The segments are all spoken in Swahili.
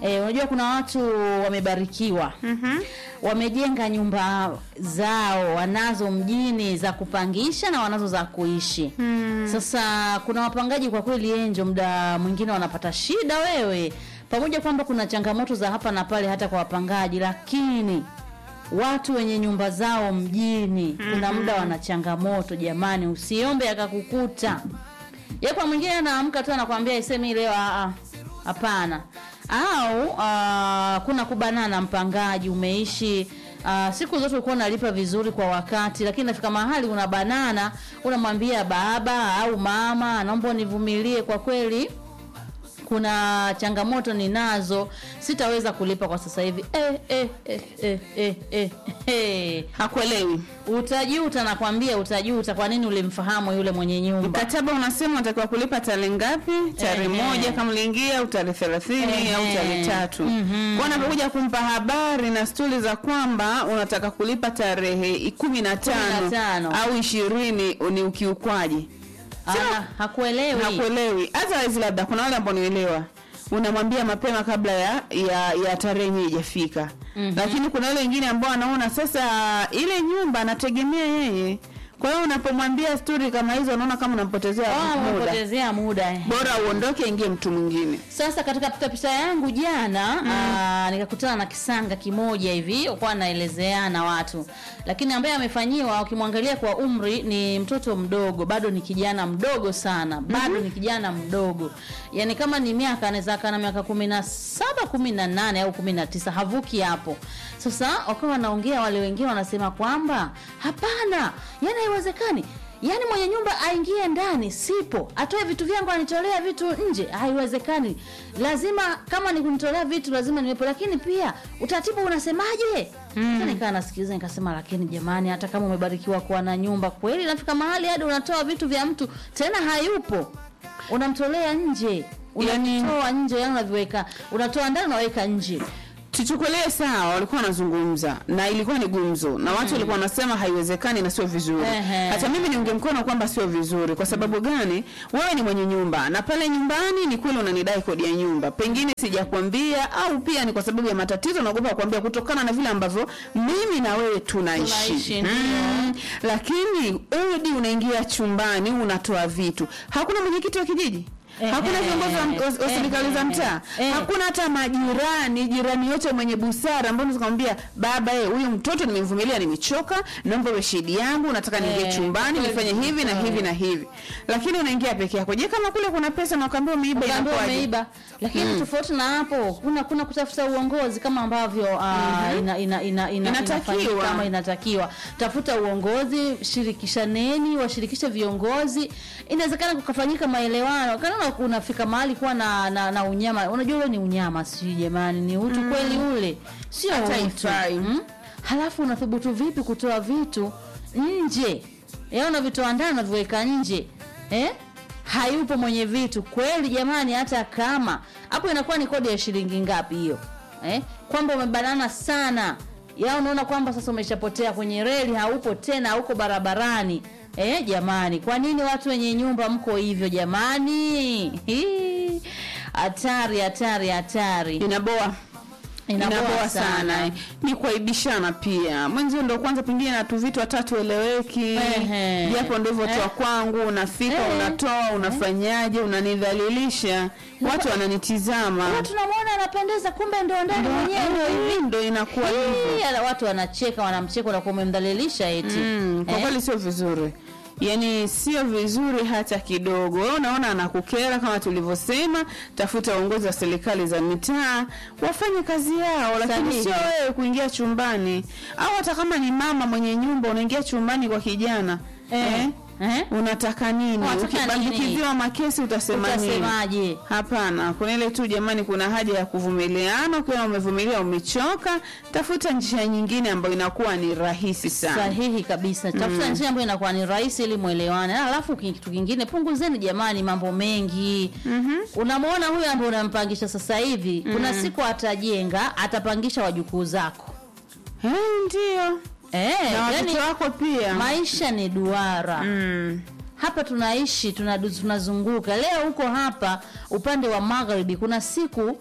Eh, unajua kuna watu wamebarikiwa Mhm. wamejenga nyumba zao wanazo mjini za kupangisha na wanazo za kuishi Mm. sasa kuna wapangaji kwa kweli enjo muda mwingine wanapata shida wewe pamoja kwamba kuna changamoto za hapa na pale hata kwa wapangaji lakini watu wenye nyumba zao mjini kuna muda wana changamoto jamani usiombe akakukuta ye kwa mwingine anaamka tu anakwambia isemi leo "Ah, ah, hapana au ah, kuna kubanana mpangaji umeishi Uh, siku zote ulikuwa unalipa vizuri kwa wakati lakini nafika mahali una banana unamwambia baba au mama naomba univumilie kwa kweli kuna changamoto ninazo sitaweza kulipa kwa sasa hivi eh, eh, eh, eh, eh, eh, eh. hakuelewi utajuta nakwambia utajuta kwa nini ulimfahamu yule mwenye nyumba mkataba unasema unatakiwa kulipa tarehe ngapi tarehe Ehe. moja kama uliingia au tarehe thelathini Ehe. au tarehe tatu Mhm. kwa anapokuja kumpa habari na stori za kwamba unataka kulipa tarehe kumi na tano tano. au ishirini ni ukiukwaji Ah, hakuelewi hakuelewi hata labda kuna wale ambao nielewa unamwambia mapema kabla ya ya, ya tarehe yenyewe ijafika Mhm. lakini kuna wale wengine ambao anaona sasa ile nyumba anategemea yeye kwa hiyo unapomwambia stori kama hizo unaona kama unampotezea Ah, muda umepotezea muda eh. bora uondoke ingie mtu mwingine Sasa katika pitapita yangu jana mm. nikakutana na kisanga kimoja hivi kwa naelezeana watu, lakini ambaye amefanyiwa, ukimwangalia kwa umri ni mtoto mdogo, bado ni kijana mdogo sana, bado ni kijana mdogo, yani kama ni miaka anaweza kana miaka kumi na saba kumi na nane au kumi na tisa havuki hapo. Sasa wakawa wanaongea wale wengine wanasema kwamba hapana, yani haiwezekani yaani mwenye nyumba aingie ndani sipo atoe vitu vyangu anitolea vitu nje haiwezekani lazima kama ni kunitolea vitu lazima niwepo lakini pia utaratibu unasemaje mm. nikaa nasikiliza nikasema lakini jamani hata kama umebarikiwa kuwa na nyumba kweli nafika mahali hadi unatoa vitu vya mtu tena hayupo unamtolea nje Yaani- unatoa nje yani unaviweka unatoa ndani unaweka nje tuchukulie sawa walikuwa wanazungumza na ilikuwa ni gumzo na watu walikuwa wanasema haiwezekani na sio vizuri Ehe. hata mimi niunge mkono kwamba sio vizuri kwa sababu gani wewe ni mwenye nyumba na pale nyumbani ni kweli unanidai kodi ya nyumba pengine sijakwambia au pia ni kwa sababu ya matatizo naogopa kuambia kutokana na vile ambavyo mimi na wewe tunaishi, Tunaishi, ndio. mm. lakini udi unaingia chumbani unatoa vitu hakuna mwenyekiti wa kijiji Ehe. hakuna viongozi wa- wa wa serikali za mtaa Ehe. hakuna hata majirani jirani yote mwenye busara ambao unaweza kumwambia baba eh huyu mtoto nimemvumilia nimechoka naomba uwe shahidi yangu nataka niingie Eh, chumbani kweli. nifanye hivi na hivi na hivi lakini unaingia peke yako je kama kule kuna pesa na ukaambia umeiba Ukaambiwa inakuwaje umeiba lakini tofauti na hapo kuna kuna kutafuta uongozi kama ambavyo uh, ina, ina, ina, ina, Inatakiwa. inafanyika kama inatakiwa tafuta uongozi shirikishaneni washirikishe viongozi inawezekana kukafanyika maelewano kana unafika mahali kuwa na, na, na unyama unajua ule ni unyama sijui jamani ni utu kweli ule sio Hata utu haifai. mm? halafu unathubutu vipi kutoa vitu nje eh, unavitoa ndani unaviweka nje eh? hayupo mwenye vitu kweli jamani hata kama hapo inakuwa ni kodi ya shilingi ngapi hiyo eh? kwamba umebanana sana ya unaona kwamba sasa umeshapotea kwenye reli haupo tena hauko barabarani eh, jamani kwa nini watu wenye nyumba mko hivyo jamani Hii, hatari hatari hatari inaboa inaboa sana eh. ni kuaibishana pia mwenzio ndo kwanza pengine na tu vitu watatu eleweki Ehe. japo ndivyo Eh. toa kwangu unafika Eh. unatoa unafanyaje unanidhalilisha watu wananitizama Huwa tunamwona anapendeza kumbe ndo ndani mwenyewe Eh, ndo inakuwa hivyo Hii, ala- watu wanacheka wanamcheka unakuwa umemdhalilisha eti Mm, kwa Eh? kweli sio vizuri yaani sio vizuri hata kidogo wewe unaona anakukera kama tulivyosema tafuta uongozi wa serikali za mitaa wafanye kazi yao lakini Sahihi. sio wewe kuingia chumbani au hata kama ni mama mwenye nyumba unaingia chumbani kwa kijana Eh. eh? Eh? unataka nini Unataka ukibandukiziwa makesi utasema nini utasemaje hapana kuna ile tu jamani kuna haja ya kuvumiliana ukiwa umevumilia umechoka tafuta njia nyingine ambayo inakuwa ni rahisi sana sahihi kabisa tafuta njia ambayo inakuwa ni rahisi ili mwelewane Na alafu ki- kitu kingine punguzeni jamani mambo mengi mm-hmm. unamwona huyu ambaye unampangisha sasa hivi kuna siku atajenga atapangisha wajukuu zako Eh, ndio eh, na watoto yani, wako pia maisha ni duara mm. hapa tunaishi tunadu- tunazunguka leo huko hapa upande wa magharibi kuna siku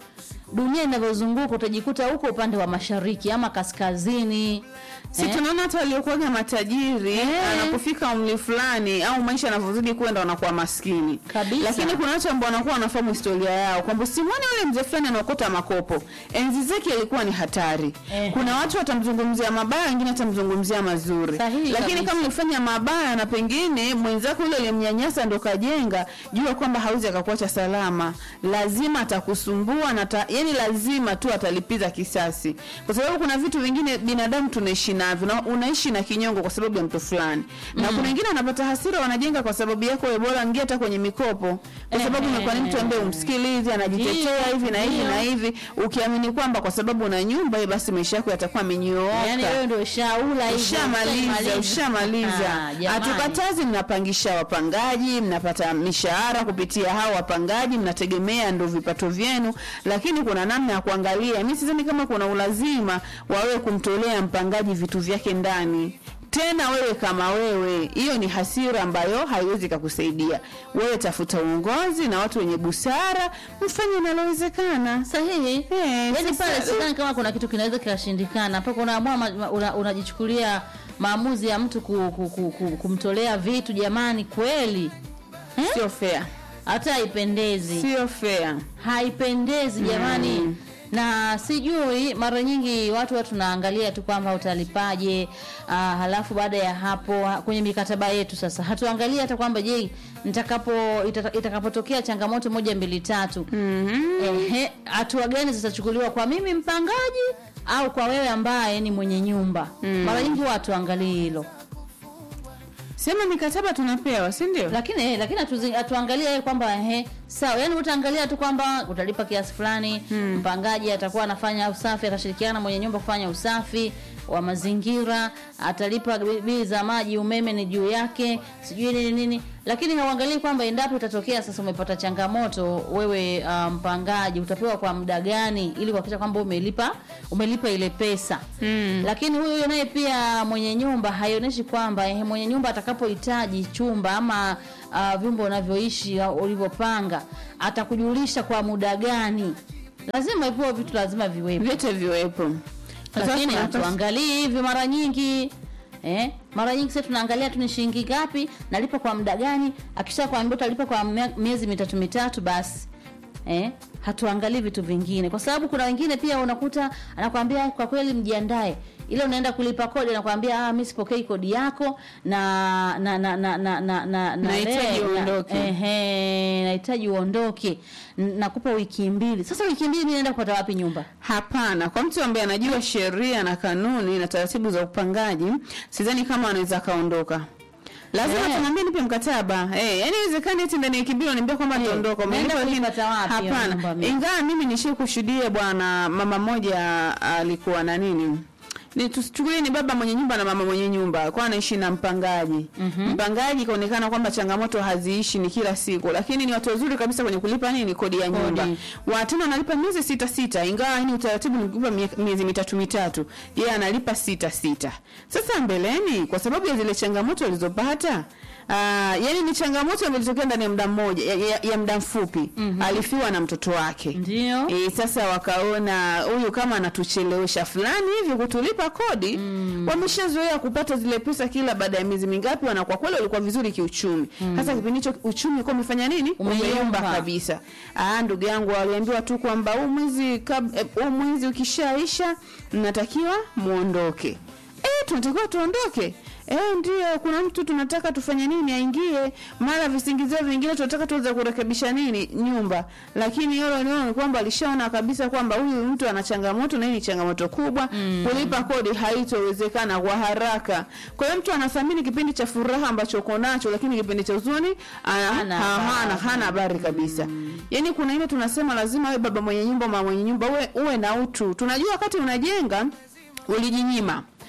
dunia inavyozunguka utajikuta huko upande wa mashariki ama kaskazini si Eh? tunaona hata waliokuwaga matajiri Eh. anapofika umri fulani au maisha yanavyozidi kwenda wanakuwa maskini Kabisa. lakini kuna watu ambao wanakuwa wanafahamu historia yao kwamba simwone yule mzee fulani anaokota makopo enzi zake ilikuwa ni hatari Eh. kuna watu watamzungumzia mabaya wengine watamzungumzia mazuri Sahihi lakini kabisa. kama ulifanya mabaya na pengine mwenzako yule aliyemnyanyasa ndo kajenga jua kwamba hawezi akakuacha salama lazima atakusumbua na ta, yani lazima tu atalipiza kisasi kwa sababu kuna vitu vingine binadamu tunaishi navyo na unaishi na kinyongo kwa sababu ya mtu fulani na kuna wengine wanapata hasira wanajenga kwa sababu yako wewe bora ingia hata kwenye mikopo kwa sababu Ehe. umekuwa ni mtu ambaye umsikilizi anajitetea Ndio, hivi na hivi ndio. na hivi ukiamini kwamba kwa sababu una nyumba basi maisha yako yatakuwa amenyooka yani wewe ndio ushaula hivyo, ushamaliza ushamaliza Ah, jamani. hatukatazi mnapangisha wapangaji mnapata mishahara kupitia hao wapangaji mnategemea ndo vipato vyenu lakini kuna namna ya kuangalia mi sidhani kama kuna ulazima wa wewe kumtolea mpangaji vitu vyake ndani tena wewe kama wewe hiyo ni hasira ambayo haiwezi kakusaidia wewe tafuta uongozi na watu wenye busara mfanye nalowezekana sahihi Eh, yani sasa- pale sidhani kama kuna kitu kinaweza kikashindikana mpaka unaamua ma- una- unajichukulia maamuzi ya mtu ku, ku, ku, ku, kumtolea vitu jamani kweli sio fair hata haipendezi sio fair haipendezi jamani na sijui mara nyingi watu watu tunaangalia tu kwamba utalipaje uh, halafu baada ya hapo ha- kwenye mikataba yetu sasa hatuangalia hata kwamba je nitakapo itata- itakapotokea changamoto moja mbili tatu ehe hatua gani zitachukuliwa kwa mimi mpangaji au kwa wewe ambaye ni mwenye nyumba mara nyingi huwa hatuangalii hilo sema mikataba tunapewa si ndio lakini eh, lakini hatuzi- hatuangalie yeye kwamba ehe sawa yani utaangalia tu kwamba utalipa kiasi fulani mpangaji atakuwa anafanya usafi atashirikiana na mwenye nyumba kufanya usafi wa mazingira atalipa bi- bili za maji umeme ni juu yake sijui nini nini lakini hauangalii kwamba endapo itatokea sasa umepata changamoto wewe ah, mpangaji utapewa kwa muda gani ili kuhakikisha kwamba umelipa umelipa ile pesa Mm. lakini huyu naye pia mwenye nyumba haionyeshi kwamba eh, mwenye nyumba atakapohitaji chumba ama uh, vyumba unavyoishi au ulivyopanga atakujulisha kwa muda gani lazima ipo vitu lazima viwepo vyote viwepo lakini Sasa- hatuangalii hivi mara nyingi eh, mara nyingi sasa tunaangalia tu ni shilingi ngapi nalipa kwa muda gani akisha kuambia utalipa kwa mia- miezi mitatu mitatu basi eh, hatuangalii vitu vingine kwa sababu kuna wengine pia unakuta anakwambia kwa kweli mjiandae ile unaenda kulipa kodi anakwambia ah, mi sipokei kodi yako na na na na na na na na Nahitaji le- na- uondoke. ehe, nahitaji uondoke N- nakupa wiki mbili sasa wiki mbili mi naenda kupata wapi nyumba hapana kwa mtu ambaye anajua sheria na kanuni na taratibu za upangaji sidhani kama anaweza akaondoka lazima Eh. tumwambie nipe mkataba eh yani iwezekani eti ndani ya wiki mbili unaniambia kwamba Eh, nitaondoka naenda Umenipa lakini- kuipata wapi hiyo nyumba hapana mimi? ingawa mimi nishie kushuhudia bwana mama mmoja alikuwa na nini ni tusichukulie ni baba mwenye nyumba na mama mwenye nyumba kwa anaishi na mpangaji mm-hmm. mpangaji ikaonekana kwamba changamoto haziishi ni kila siku lakini ni watu wazuri kabisa kwenye kulipa nini kodi ya Kodi. nyumba watena analipa miezi sita sita ingawa ni utaratibu ni kulipa mie- miezi mitatu mitatu yeye analipa sita sita sasa mbeleni kwa sababu ya zile changamoto alizopata Uh, yani ni changamoto ambayo ilitokea ndani ya muda mmoja ya, ya, ya muda mfupi mm-hmm. alifiwa na mtoto wake ndio E, sasa wakaona huyu kama anatuchelewesha fulani hivi kutulipa kodi mm. wameshazoea kupata zile pesa kila baada ya miezi mingapi na kwa kweli walikuwa vizuri kiuchumi sasa kipindi hicho uchumi ulikuwa umefanya nini Umeyumba. umeyumba kabisa ah ndugu yangu waliambiwa tu kwamba huu mwezi kab- eh, huu mwezi ukishaisha mnatakiwa muondoke eh tunatakiwa tuondoke Eh, ndio kuna mtu tunataka tufanye nini aingie mara visingizio vingine tunataka tuweze kurekebisha nini nyumba lakini hilo nilo ni kwamba alishaona kabisa kwamba huyu mtu ana changamoto na hii ni changamoto kubwa mm. kulipa kodi haitowezekana kwa haraka kwa hiyo mtu anathamini kipindi cha furaha ambacho uko nacho lakini kipindi cha huzuni ana- Hana ha- hana habari. hana habari kabisa yaani kuna ile tunasema lazima wewe baba mwenye nyumba mama mwenye nyumba uwe, uwe na utu tunajua wakati unajenga ulijinyima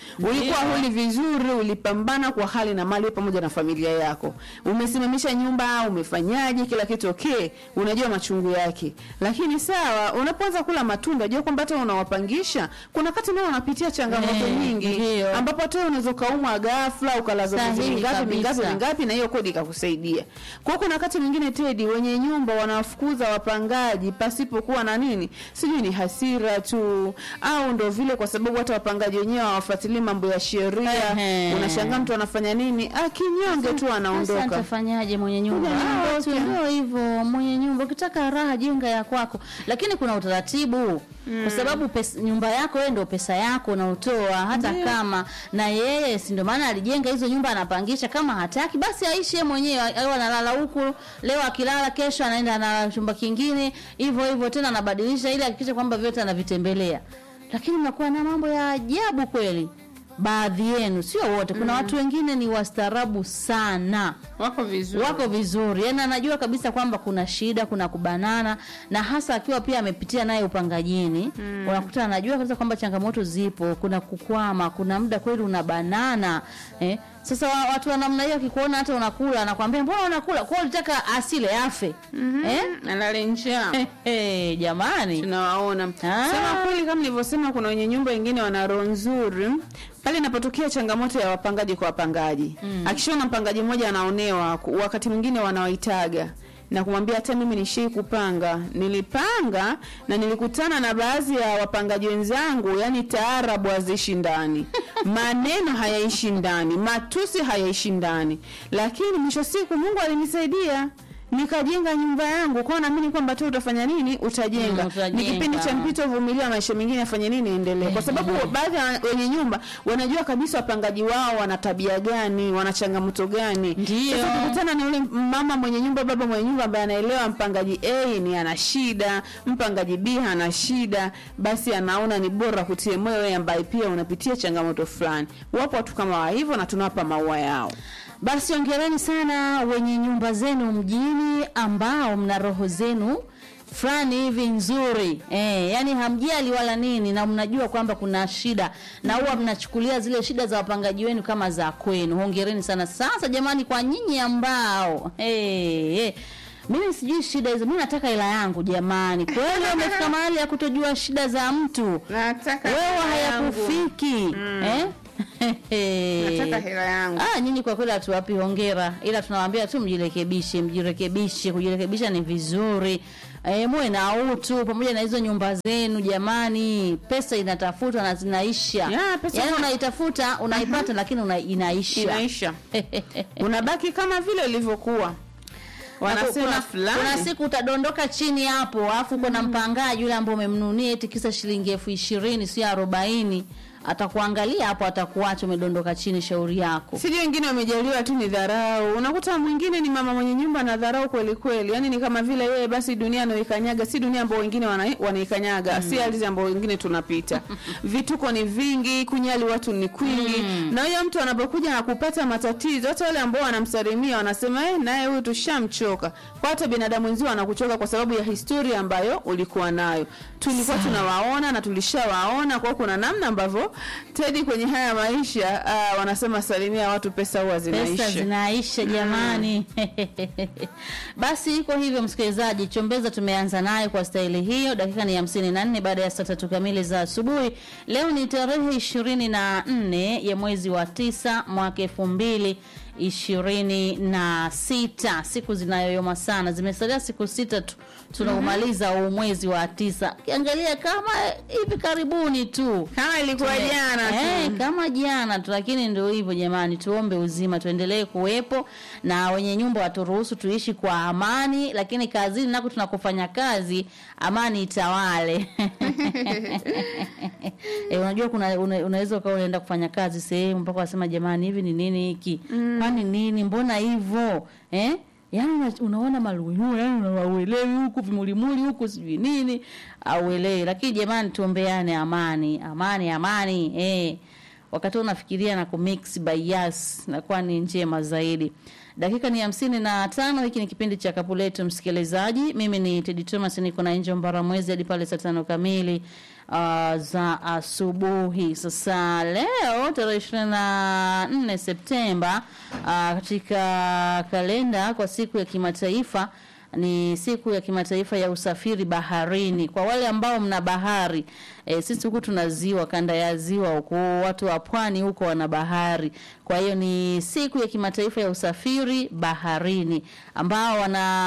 ulikuwa huli vizuri ulipambana kwa hali na mali pamoja na familia yako umesimamisha nyumba umefanyaje kila kitu okay unajua machungu yake lakini sawa unapoanza kula matunda jua kwamba hata unawapangisha kuna wakati nao unapitia changamoto Eh, nyingi ndio. ambapo hata unaweza ukaumwa ghafla ukalazwa miezi Sahihi mingapi mingapi kabisa. mingapi na hiyo kodi ikakusaidia kwa hiyo kuna wakati mwingine tedi wenye nyumba wanawafukuza wapangaji pasipokuwa na nini sijui ni hasira tu au ndo vile kwa sababu hata wapangaji wenyewe hawafuatilii mambo ya sheria Ehe. unashangaa mtu anafanya nini akinyonge tu Sasa anaondoka nitafanyaje mwenye nyumba? Mwenye nyumba, Ah, tu okay. ndio hivyo, mwenye nyumba ukitaka raha jenga ya kwako, lakini kuna utaratibu kwa sababu pesa, nyumba yako wewe ndio pesa yako unaotoa, hata Ndio. kama na yeye si ndio maana alijenga hizo nyumba, anapangisha. Kama hataki basi aishi yeye mwenyewe, au analala huku leo, akilala kesho anaenda analala chumba kingine, hivyo hivyo tena anabadilisha, ili hakikisha kwamba vyote anavitembelea. Lakini mnakuwa na mambo ya ajabu kweli, baadhi yenu, sio wote. Kuna watu wengine ni wastaarabu sana wako vizuri wako vizuri yani anajua kabisa kwamba kuna shida kuna kubanana na hasa akiwa pia amepitia naye upangajini mm. unakuta anajua kabisa kwamba changamoto zipo kuna kukwama kuna muda kweli unabanana eh? sasa wa- watu wa namna hiyo akikuona hata unakula anakwambia mbona unakula kwa ulitaka asile afe mm-hmm. eh? alale njaa hey, jamani tunawaona Ah. sema kweli kama nilivyosema kuna wenye nyumba wengine wana roho nzuri pale inapotokea changamoto ya wapangaji kwa wapangaji mm. akishaona mpangaji mmoja anaonewa ku- wakati mwingine wanawaitaga na kumwambia hata mimi nishii kupanga nilipanga na nilikutana na baadhi ya wapangaji wenzangu yani taarabu haziishi ndani maneno hayaishi ndani matusi hayaishi ndani lakini mwisho wa siku mungu alinisaidia nikajenga nyumba yangu kwao naamini kwamba tu utafanya nini utajenga Mm, utajenga. ni kipindi cha mpito vumilia maisha mengine afanye nini endelee kwa sababu baadhi ya wenye nyumba wanajua kabisa wapangaji wao wana tabia gani wana changamoto gani Ndio. sasa ukikutana na yule mama mwenye nyumba baba mwenye nyumba ambaye anaelewa mpangaji a ni ana shida mpangaji b ana shida basi anaona ni bora kutie moyo wewe ambaye pia unapitia changamoto fulani wapo watu kama wa hivyo na tunawapa maua yao Basi ongereni sana wenye nyumba zenu mjini ambao mna roho zenu fulani hivi nzuri eh, yani hamjali wala nini, na mnajua kwamba kuna shida na huwa mnachukulia zile shida za wapangaji wenu kama za kwenu. Hongereni sana. Sasa jamani, kwa nyinyi ambao hey, hey, mimi sijui shida hizo, mimi nataka hela yangu jamani. Kweli umefika mahali ya kutojua shida za mtu, nataka wewe hayakufiki eh? hela yangu Ah, nyinyi kwa kweli hatuwapi hongera, ila tunawaambia tu mjirekebishe, mjirekebishe. Kujirekebisha ni vizuri. E, muwe na utu pamoja na hizo nyumba zenu jamani. Pesa inatafutwa na zinaisha. Ya, pesa yaani ina- unaitafuta unaipata, lakini una, inaisha. inaisha unabaki kama vile ulivyokuwa wanasema kuna, fulani kuna siku utadondoka chini hapo, alafu kuna mpangaji yule ambaye umemnunia eti kisa shilingi elfu ishirini sio arobaini atakuangalia hapo, atakuacha umedondoka chini. Shauri yako. sijui wengine wamejaliwa tu ni dharau unakuta mwingine ni mama mwenye nyumba na dharau kweli kweli yani ni kama vile yeye basi dunia anaoikanyaga si dunia ambao wengine wana- wanaikanyaga si ardhi ambao wengine tunapita vituko ni vingi kunyali watu ni kwingi na huyo mtu anapokuja na kupata matatizo hata wale ambao wanamsalimia wanasema eh naye huyu tushamchoka kwa hata binadamu wenzio wanakuchoka kwa sababu ya historia ambayo ulikuwa nayo tulikuwa tunawaona na tulishawaona kwa hiyo kuna namna ambavyo tedi kwenye haya maisha uh, wanasema salimia watu pesa huwa zinaisha pesa zinaisha jamani basi iko hivyo msikilizaji chombeza tumeanza nayo kwa staili hiyo dakika ni hamsini na nne baada ya saa tatu kamili za asubuhi leo ni tarehe ishirini na nne ya mwezi wa tisa mwaka elfu mbili ishirini na sita siku zinayoyoma sana zimesalia siku sita tu tunaumaliza huu mwezi wa tisa ukiangalia kama hivi karibuni tu kama ilikuwa Tume- jana eh, tu kama jana tu, lakini ndio hivyo jamani, tuombe uzima, tuendelee kuwepo na wenye nyumba waturuhusu tuishi kwa amani, lakini kazini nako tunakofanya kazi amani itawale. e, unajua kuna una, unaweza ukawa unaenda kufanya kazi sehemu mpaka wasema jamani, hivi ni nini hiki? Kwani nini? Mbona hivyo eh? Yaani una- unaona maluyu yani unauelewi huku vimulimuli huku sijui nini auelewi, lakini jamani, tuombeane amani, amani, amani eh. Wakati unafikiria na kumix by yes nakuwa ni njema zaidi. Dakika ni hamsini na tano. Hiki ni kipindi cha kapu letu, msikilizaji. Mimi ni Tedi Thomas, niko na Angel Mbaramwezi hadi pale saa tano kamili uh, za asubuhi. Sasa leo tarehe ishirini na nne Septemba uh, katika kalenda kwa siku ya kimataifa ni siku ya kimataifa ya usafiri baharini. Kwa wale ambao mna bahari e, sisi huku tuna ziwa, kanda ya ziwa huku, watu wa pwani huko wana bahari. Kwa hiyo ni siku ya kimataifa ya usafiri baharini, ambao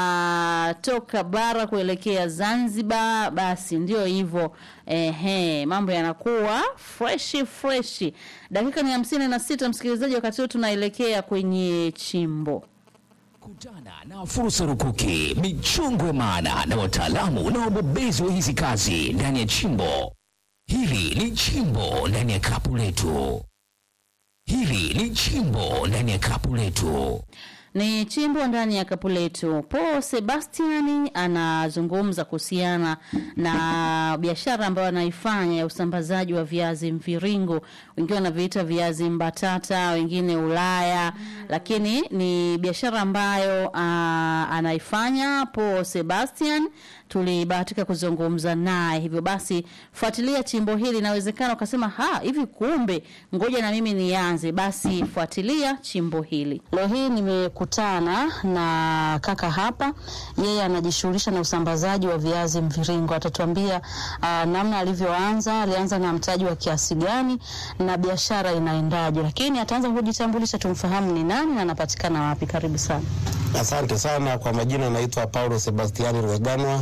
wanatoka bara kuelekea Zanzibar, basi ndio hivyo. Ehe, mambo yanakuwa freshi freshi. Dakika ni hamsini na sita, msikilizaji, wakati huu tunaelekea kwenye chimbo Kutana na fursa rukuki, michongo ya maana na wataalamu na wabobezi wa hizi kazi ndani ya chimbo. Hili ni chimbo ndani ya kapu letu. Hili ni chimbo ndani ya kapu letu. ni chimbo ndani ya kapu letu. Paul Sebastian anazungumza kuhusiana na biashara ambayo anaifanya ya usambazaji wa viazi mviringo, wengine wanaviita viazi mbatata, wengine Ulaya, lakini ni biashara ambayo uh, anaifanya Paul Sebastian. Tulibahatika kuzungumza naye, hivyo basi fuatilia chimbo hili. Inawezekana ukasema ha, hivi kumbe, ngoja na mimi nianze. Basi fuatilia chimbo hili. Leo hii nimekutana na kaka hapa, yeye anajishughulisha na usambazaji wa viazi mviringo. Atatuambia uh, namna alivyoanza, alianza na mtaji wa kiasi gani na biashara inaendaje, lakini ataanza kujitambulisha, tumfahamu ni nani na anapatikana wapi. Karibu sana. Asante sana kwa majina, naitwa Paulo Sebastiani Rweganwa.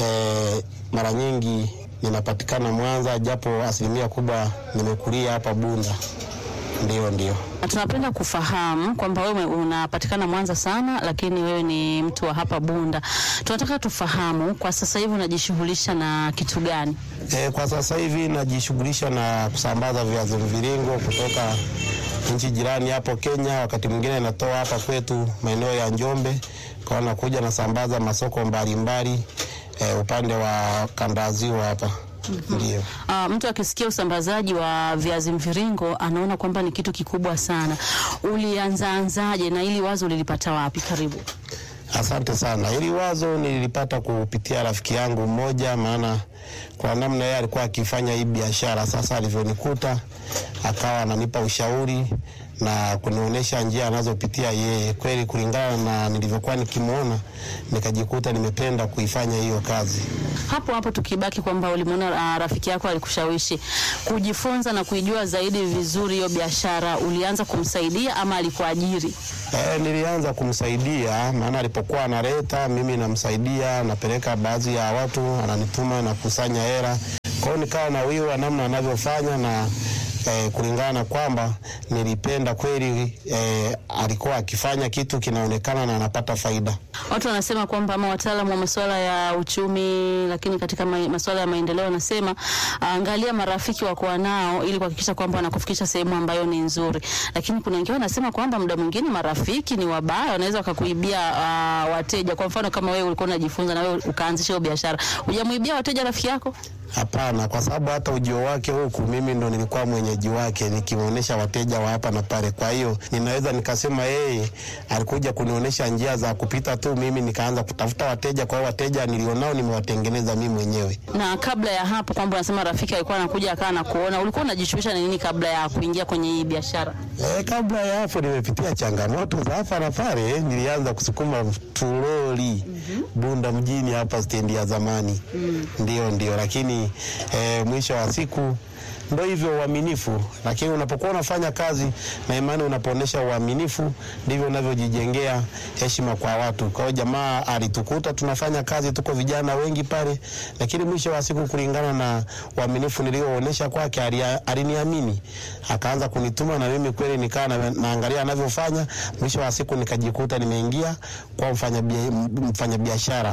E, mara nyingi ninapatikana Mwanza, japo asilimia kubwa nimekulia hapa Bunda. Ndio, ndio. Na tunapenda kufahamu kwamba wewe unapatikana Mwanza sana, lakini wewe ni mtu wa hapa Bunda. Tunataka tufahamu kwa sasa hivi unajishughulisha na kitu gani? E, kwa sasa hivi najishughulisha na kusambaza viazi mviringo kutoka nchi jirani hapo Kenya, wakati mwingine natoa hapa kwetu maeneo ya Njombe, kwa nakuja nasambaza masoko mbalimbali e, upande wa kanda ya ziwa hapa. Ndio. Uh, mtu akisikia usambazaji wa viazi mviringo anaona kwamba ni kitu kikubwa sana. Ulianzaanzaje na ili wazo ulilipata wapi? Karibu. Asante sana. Hili wazo nililipata kupitia rafiki yangu mmoja, maana kwa namna yeye alikuwa akifanya hii biashara. Sasa alivyonikuta, akawa ananipa ushauri na kunionyesha njia anazopitia yeye. Kweli, kulingana na nilivyokuwa nikimwona, nikajikuta nimependa kuifanya hiyo kazi. Hapo hapo tukibaki kwamba ulimwona uh, rafiki yako alikushawishi kujifunza na kuijua zaidi vizuri hiyo biashara, ulianza kumsaidia ama alikuajiri? E, nilianza kumsaidia maana alipokuwa analeta mimi namsaidia, napeleka baadhi ya watu, ananituma na kusanya hela. Kwa hiyo nikawa na wiwa namna anavyofanya na eh, kulingana na kwamba nilipenda kweli eh, alikuwa akifanya kitu kinaonekana na anapata faida. Watu wanasema kwamba ama wataalamu wa masuala ya uchumi, lakini katika ma, masuala ya maendeleo wanasema angalia marafiki wako nao ili kuhakikisha kwamba wanakufikisha sehemu ambayo ni nzuri. Lakini kuna wengine wanasema kwamba muda mwingine marafiki ni wabaya, wanaweza wakakuibia uh, wateja. Kwa mfano kama wewe ulikuwa unajifunza na wewe ukaanzisha hiyo biashara, hujamuibia wateja rafiki yako? Hapana, kwa sababu hata ujio wake huku mimi ndo nilikuwa mwenyeji wake, nikimwonyesha wateja wa hapa na pale. Kwa hiyo ninaweza nikasema yeye alikuja kunionyesha njia za kupita tu, mimi nikaanza kutafuta wateja. Kwa hiyo wateja nilionao nimewatengeneza mimi mwenyewe. Na kabla ya hapo, kwamba unasema rafiki alikuwa anakuja akawa anakuona, ulikuwa unajishughulisha na nini kabla ya kuingia kwenye hii biashara? E, kabla ya hapo nimepitia changamoto za hapa na pale. Nilianza kusukuma turoli Bunda mjini hapa stendi ya zamani, ndio ndio, lakini e, mwisho wa siku ndo hivyo uaminifu. Lakini unapokuwa unafanya kazi na imani, unapoonyesha uaminifu, ndivyo unavyojijengea heshima kwa watu. Kwa hiyo jamaa alitukuta tunafanya kazi, tuko vijana wengi pale, lakini mwisho wa siku, kulingana na uaminifu nilioonyesha kwake, alia- aliniamini akaanza kunituma, na mimi kweli nikaa na, naangalia anavyofanya. Mwisho wa siku nikajikuta nimeingia kwa mfanyabiashara mfanya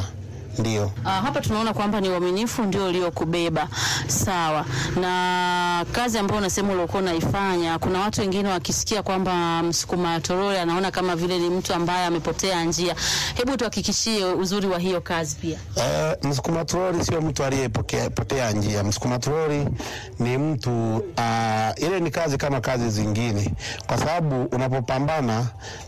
ndio. Uh, hapa tunaona kwamba ni uaminifu ndio uliokubeba sawa. Na kazi ambayo unasema uliokuwa unaifanya, kuna watu wengine wakisikia kwamba msukuma toroli anaona kama vile ni mtu ambaye amepotea njia. Hebu tuhakikishie uzuri wa hiyo kazi pia. Eh, msukuma troli sio mtu aliyepotea njia. Msukuma troli ni mtu uh, ile ni kazi kama kazi zingine, kwa sababu unapopambana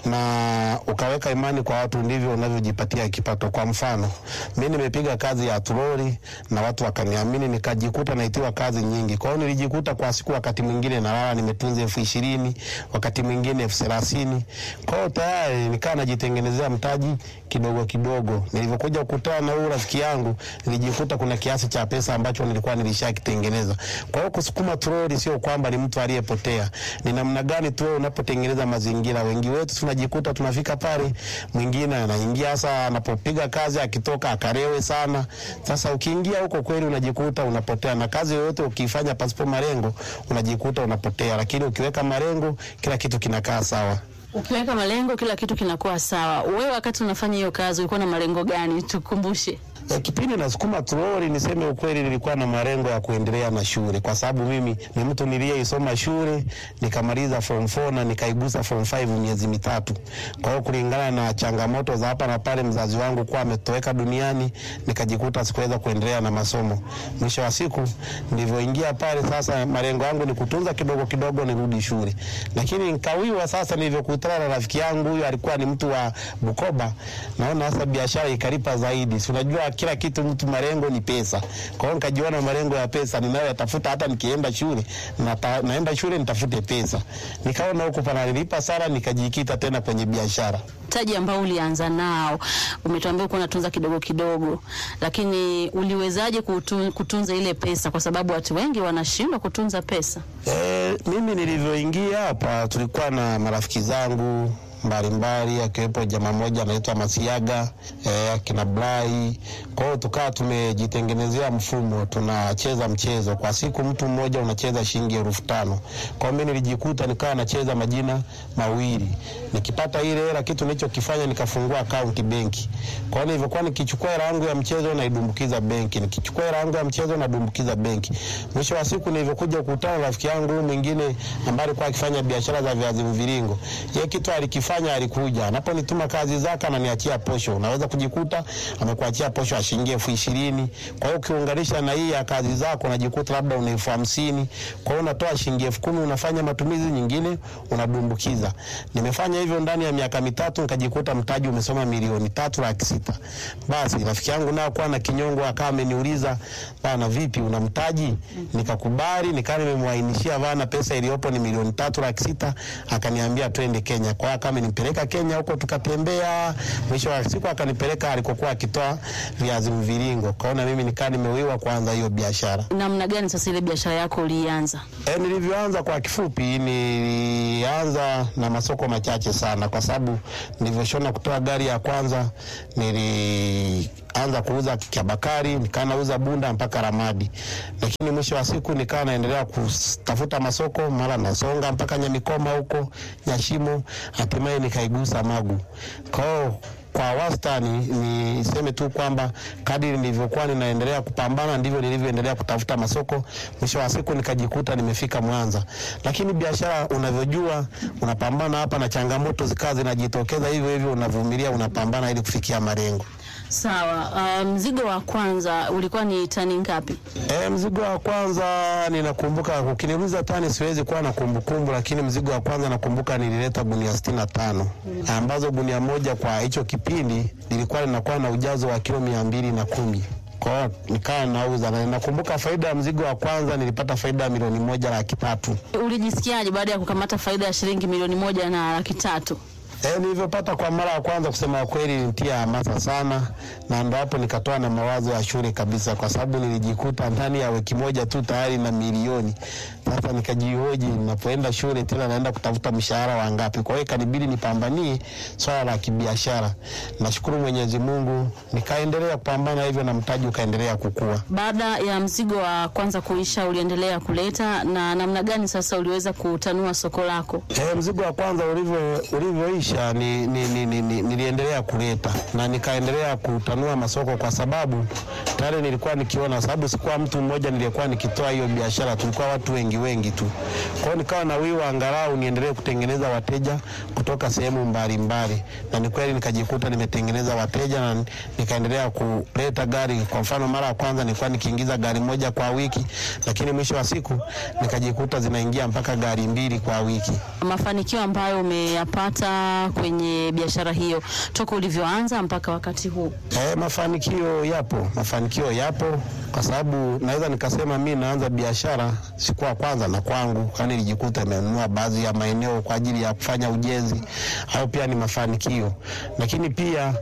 na ukaweka imani kwa watu ndivyo unavyojipatia kipato. Kwa mfano, mi nimepiga kazi ya troli na watu wakaniamini, nikajikuta naitiwa kazi nyingi. Kwa hiyo nilijikuta kwa siku, wakati mwingine nalala nimetunza elfu ishirini wakati mwingine elfu thelathini Kwa hiyo tayari nikaa najitengenezea mtaji kidogo kidogo. Nilivyokuja kukutana na huyu rafiki yangu, nilijikuta kuna kiasi cha pesa ambacho nilikuwa nilishakitengeneza. Kwa hiyo kusukuma troli sio kwamba ni mtu aliyepotea, ni namna gani tu wewe unapotengeneza mazingira. Wengi wetu tunajikuta tunafika pale, mwingine anaingia hasa anapopiga kazi, akitoka akarewe sana. Sasa ukiingia huko kweli unajikuta unapotea, na kazi yoyote ukiifanya pasipo malengo unajikuta unapotea, lakini ukiweka malengo kila kitu kinakaa sawa. Ukiweka malengo, kila kitu kinakuwa sawa. Wewe wakati unafanya hiyo kazi ulikuwa na malengo gani? Tukumbushe. E, kipindi nasukuma troli, niseme ukweli, nilikuwa na malengo ya kuendelea na shule, kwa sababu mimi ni mtu niliyeisoma shule nikamaliza form 4 na nikaigusa form 5 miezi mitatu. Kwa hiyo kulingana na changamoto za hapa na pale, mzazi wangu kuwa ametoweka duniani, nikajikuta sikuweza kuendelea na masomo. Mwisho wa siku nilivyoingia pale, sasa malengo yangu ni kutunza kidogo kidogo nirudi shule, lakini nikawiwa sasa. Nilivyokutana na rafiki yangu huyu, alikuwa ni mtu wa Bukoba, naona sasa biashara ikalipa zaidi, si unajua kila kitu mtu malengo ni pesa. Kwa hiyo nikajiona malengo ya pesa ninayoyatafuta, hata nikienda shule nata, naenda shule nitafute pesa. Nikaona huku pananilipa sana, nikajikita tena kwenye biashara. Mtaji ambao ulianza nao, umetuambia uko unatunza kidogo kidogo, lakini uliwezaje kutu, kutunza ile pesa? Kwa sababu watu wengi wanashindwa kutunza pesa. E, mimi nilivyoingia hapa tulikuwa na marafiki zangu mbalimbali akiwepo jamaa mmoja anaitwa Masiaga eh, akina Blai. Kwa hiyo tukawa tumejitengenezea mfumo, tunacheza mchezo kwa siku, mtu mmoja unacheza shilingi elfu tano. Kwa hiyo mimi nilijikuta nikawa nacheza majina mawili, nikipata ile hela, kitu nilichokifanya nikafungua akaunti benki. Kwa hiyo nilivyokuwa nikichukua hela yangu ya mchezo naidumbukiza benki, nikichukua hela yangu ya mchezo nadumbukiza benki. Mwisho wa siku nilivyokuja kukutana na rafiki yangu mwingine ambaye alikuwa akifanya biashara za viazi mviringo, yeye kitu alikifanya fanya alikuja anaponituma kazi zake ananiachia posho. Unaweza kujikuta amekuachia posho ya shilingi elfu ishirini. Kwa hiyo ukiunganisha na hii ya kazi zako unajikuta labda una elfu hamsini. Kwa hiyo unatoa shilingi elfu kumi unafanya matumizi, nyingine unadumbukiza. Nimefanya hivyo ndani ya miaka mitatu, nikajikuta mtaji umesoma milioni tatu laki sita. Basi rafiki yangu nao kuwa na kinyongo akawa ameniuliza bana, vipi una mtaji? Nikakubali, nikaa nimemwainishia bana, pesa iliyopo ni milioni tatu laki sita. Akaniambia twende Kenya. Kwa hiyo kama nipeleka Kenya huko tukatembea. Mwisho wa siku akanipeleka alikokuwa akitoa viazi mviringo. Kaona mimi nikaa nimewiwa kuanza hiyo biashara. Namna gani sasa ile biashara yako ulianza? E, nilivyoanza kwa kifupi, nilianza na masoko machache sana, kwa sababu nilivyoshona kutoa gari ya kwanza nilianza kuuza Kiabakari, nikaa nauza Bunda mpaka Ramadi, lakini mwisho wa siku nikaa naendelea kutafuta masoko, mara nasonga mpaka Nyamikoma huko Nyashimo, hatimaye nikaigusa Magu kwao kwa wastani niseme tu kwamba kadiri nilivyokuwa ninaendelea kupambana ndivyo nilivyoendelea kutafuta masoko. Mwisho wa siku nikajikuta nimefika Mwanza, lakini biashara unavyojua, unapambana hapa na changamoto zikawa zinajitokeza hivyo hivyo, unavumilia, unapambana ili kufikia malengo. Sawa. Uh, mzigo wa kwanza ulikuwa ni tani ngapi? E, mzigo wa kwanza ninakumbuka, ukiniuliza tani siwezi kuwa na kumbukumbu, lakini mzigo wa kwanza nakumbuka nilileta gunia sitini na tano ambazo gunia moja kwa hicho kipindi lilikuwa linakuwa na ujazo wa kilo mia mbili na kumi kwa hiyo nikawa nauza na nakumbuka faida ya mzigo wa kwanza nilipata faida ya milioni moja laki tatu. Ulijisikiaje baada ya kukamata faida ya shilingi milioni moja na laki tatu? E, nilivyopata kwa mara ya kwanza, kusema kweli, nitia hamasa sana, na ndo hapo nikatoa na mawazo ya shule kabisa, kwa sababu nilijikuta ndani ya wiki moja tu tayari na milioni. Sasa nikajihoji, ninapoenda shule tena naenda kutafuta mshahara wa ngapi? Kwa hiyo ikanibidi nipambanie swala la kibiashara. Nashukuru Mwenyezi Mungu, nikaendelea kupambana hivyo na mtaji ukaendelea kukua. Baada ya mzigo wa kwanza kuisha, uliendelea kuleta na namna gani sasa uliweza kutanua soko lako? E, mzigo wa kwanza ulivyo ulivyoisha maisha ni, ni, ni, ni, ni, niliendelea kuleta na nikaendelea kutanua masoko kwa sababu tayari nilikuwa nikiona, sababu sikuwa mtu mmoja nilikuwa nikitoa hiyo biashara, tulikuwa watu wengi wengi tu. Kwa hiyo nikawa na wiwa angalau niendelee kutengeneza wateja kutoka sehemu mbalimbali, na ni kweli nikajikuta nimetengeneza wateja na nikaendelea kuleta gari. Kwa mfano, mara ya kwanza nilikuwa nikiingiza gari moja kwa wiki, lakini mwisho wa siku nikajikuta zinaingia mpaka gari mbili kwa wiki. Mafanikio ambayo umeyapata kwenye biashara hiyo toka ulivyoanza mpaka wakati huu? Eh, mafanikio yapo, mafanikio yapo kwa sababu naweza nikasema mi naanza biashara siku ya kwanza na kwangu, kwani nilijikuta nimenunua baadhi ya maeneo kwa ajili ya kufanya ujenzi, au pia ni mafanikio. Lakini pia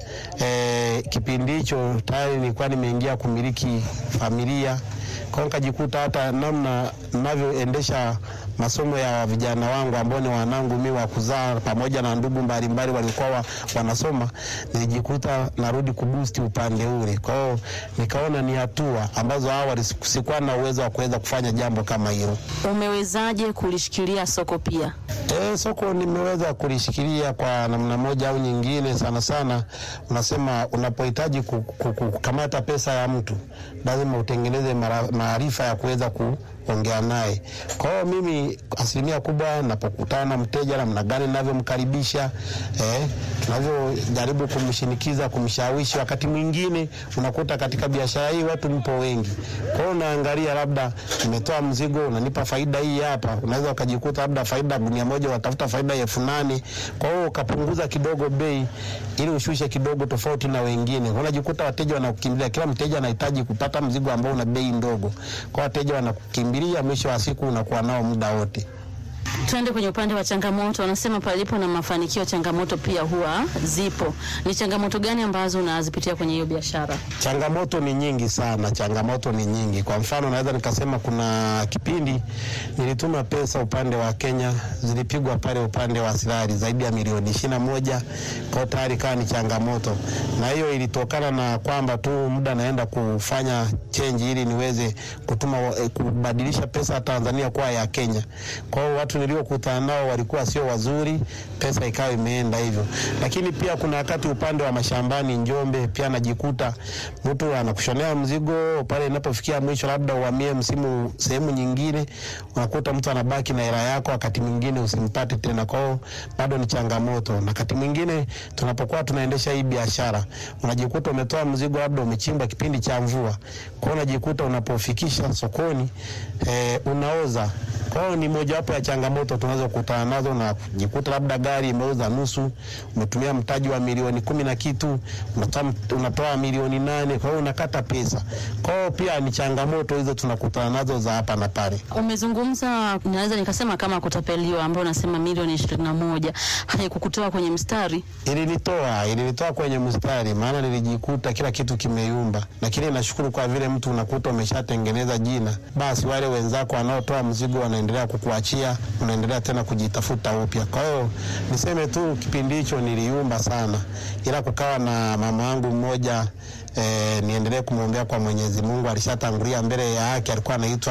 eh, kipindi hicho tayari nilikuwa nimeingia kumiliki familia kwa nikajikuta hata namna ninavyoendesha masomo ya vijana wangu ambao ni wanangu mi wa kuzaa pamoja na ndugu mbalimbali walikuwa wa, wanasoma, nilijikuta narudi kubusti upande ule. Kwa hiyo nikaona ni hatua ambazo awali sikuwa na uwezo wa kuweza kufanya jambo kama hilo. Umewezaje kulishikilia soko pia? E, soko nimeweza kulishikilia kwa namna moja au nyingine. Sana sana unasema unapohitaji ku- ku- ku- kukamata pesa ya mtu lazima utengeneze mara- maarifa ya kuweza kuongea naye. Kwa hiyo mimi asilimia kubwa napokutana na mteja, namna gani navyomkaribisha, eh, tunavyojaribu kumshinikiza, kumshawishi. Wakati mwingine unakuta katika biashara hii watu mpo wengi, kwa hiyo unaangalia, labda nimetoa mzigo, unanipa faida hii hapa, unaweza ukajikuta labda faida gunia moja unatafuta faida ya elfu nane kwa hiyo ukapunguza kidogo bei ili ushushe kidogo tofauti na wengine. Unajikuta wateja wanakukimbilia, kila mteja anahitaji kupata mzigo ambao una bei ndogo, kwa wateja wanakukimbilia, mwisho wa siku unakuwa nao muda wote. Tuende kwenye upande wa changamoto. Wanasema palipo na mafanikio, changamoto pia huwa zipo. Ni changamoto gani ambazo unazipitia kwenye hiyo biashara? Changamoto ni nyingi sana, changamoto ni nyingi. Kwa mfano, naweza nikasema kuna kipindi nilituma pesa upande wa Kenya, zilipigwa pale upande wa Sirari zaidi ya milioni ishirini na moja kwa tayari kaa ni changamoto, na hiyo ilitokana na kwamba tu muda naenda kufanya change ili niweze kutuma eh, kubadilisha pesa ya Tanzania kuwa ya Kenya. Kwa hiyo watu niliokutana nao walikuwa sio wazuri, pesa ikawa imeenda hivyo. Lakini pia kuna wakati upande wa mashambani Njombe, pia najikuta mtu anakushonea mzigo pale, inapofikia mwisho, labda uhamie msimu sehemu nyingine, unakuta mtu anabaki na hela yako, wakati mwingine usimpate tena. Kwa hiyo bado ni changamoto, na wakati mwingine tunapokuwa tunaendesha hii biashara, unajikuta umetoa mzigo, labda umechimba kipindi cha mvua, kwa hiyo unajikuta unapofikisha sokoni eh, unaoza kwa hiyo ni mojawapo ya changamoto tunazokutana nazo, na kujikuta labda gari imeuza nusu, umetumia mtaji wa milioni kumi na kitu, unatoa, unatoa milioni nane, kwa hiyo unakata pesa. Kwa hiyo pia ni changamoto hizo tunakutana nazo za hapa na pale. Umezungumza, naweza nikasema kama kutapeliwa, ambao unasema milioni ishirini na moja haikukutoa kwenye mstari? Ilinitoa, ilinitoa kwenye mstari, maana nilijikuta kila kitu kimeyumba, lakini nashukuru kwa vile mtu unakuta umeshatengeneza jina, basi wale wenzako wanaotoa mzigo wanaendelea kukuachia, unaendelea tena kujitafuta upya. Kwa hiyo niseme tu kipindi hicho niliumba sana, ila kukawa na mama wangu mmoja eh, niendelee kumwombea kwa Mwenyezi Mungu, alishatangulia mbele ya haki, alikuwa anaitwa